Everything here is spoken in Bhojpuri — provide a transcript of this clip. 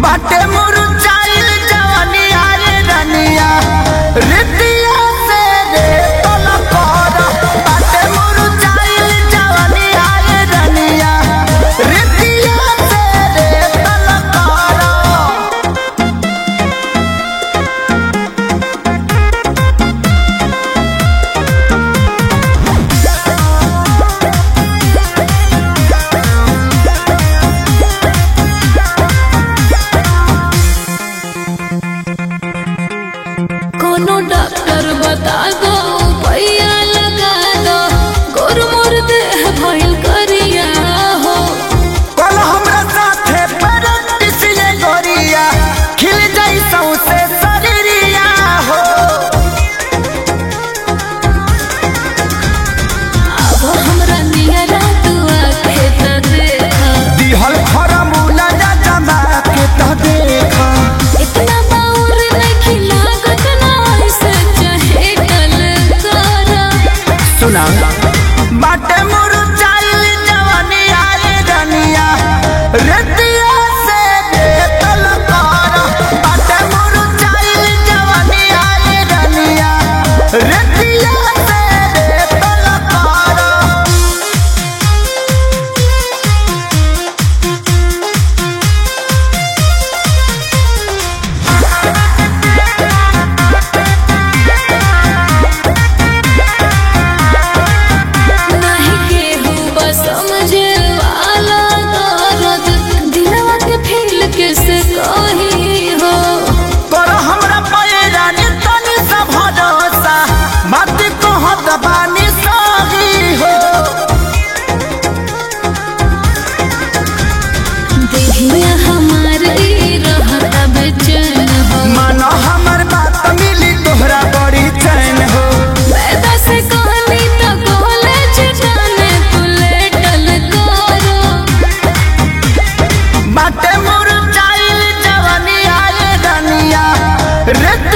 बाटे मुरझाइल जवानी आए रनिया रितिया से रे तलकर बाटे मुरझाइल जवानी आए रनिया रितिया से रे तलकर कोनो डॉक्टर बता दो पैया लगा दो गोर मोर देह भइल करिया हो कल हमरा साथे प्रैक्टिस ये गोरिया खिल जाई सौसे शरीरिया हो अब हमरा नियरा तू आके त देखा दिहल फरमूला जा जमा के त देखा इतना बाउर नहीं लागत ना ऐसे चाहे टल करा सुना बाटे मुरझाइल जवानी आए रनिया रतिया से बेतल कर बाटे मुरझाइल जवानी आए रनिया रतिया से बेतल कर नहीं केहू बस समझे वाला दर्द दिलवा के फील कैसे कही हो कर हमरा पैरा नि तनि सा भरोसा मत कहत बानी सही हो देहिया हमार ई रहता बेचैन हो मन हमर बात मिली तोहरा बड़ी चैन हो पैदा से कहनी तो कॉलेज जाने तू लेटल करो बाटे मुरझाइल जवानी आए रनिया रे